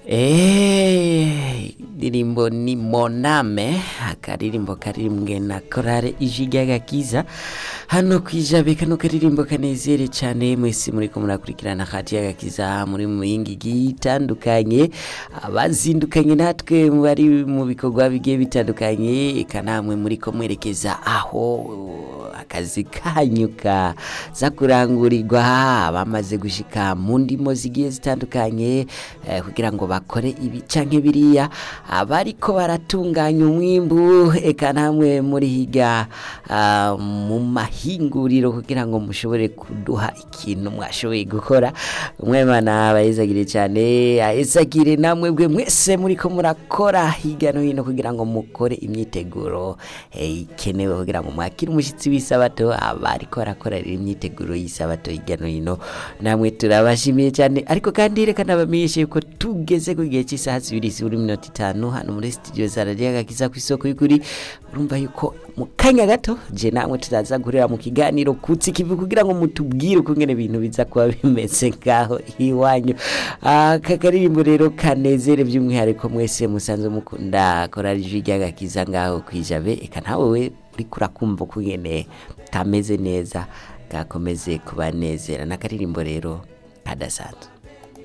Eh, indirimbo ni moname akaririmbo karirimbwe na korale ijwi ry'agakiza hano kwijabe kano karirimbo kanezere cyane mwese muriko murakurikirana hati y'agakiza muri mu yingi igiye itandukanye abazindukanye natwe bari mu bikorwa bigiye bitandukanye eka namwe muriko mwerekeza aho akazi kanyu kaza kurangurirwa bamaze gushika mu ndimo zigiye zitandukanye eh, kugira ngo bakore ibi canke biriya abariko baratunganya umwimbu eka namwe muri higa ah, mu mahinguriro kugira ngo mushobore kuduha ikintu mwashoboye gukora umwemana abayizagire cyane ayizagire namwe bwe mwese muriko murakora hirya no hino kugira ngo mukore imyiteguro eh, ikenewe kugira ngo mwakire umushyitsi w'isabato abariko barakora rero imyiteguro y'isabato hirya no hino namwe turabashimiye cyane ariko kandi reka nabamenyeshe yuko tugeze ku gihe cy'isaha zibiri zibura iminota itanu hano muri studio za radiyo agakiza ku isoko y'ukuri urumva yuko mu kanya gato je namwe turaza guhurira mu kiganiro kutsi kivi kugira ngo mutubwire ukungene ibintu biza kuba bimeze ngaho iwanyu aka karirimbo rero kanezere by'umwihariko mwese musanzwe mukunda korari ijwi ry'agakiza ngaho kwijabe eka nawe we uriko urakumva ukungene kameze neza gakomeze kubanezera n'akaririmbo rero kadasanzwe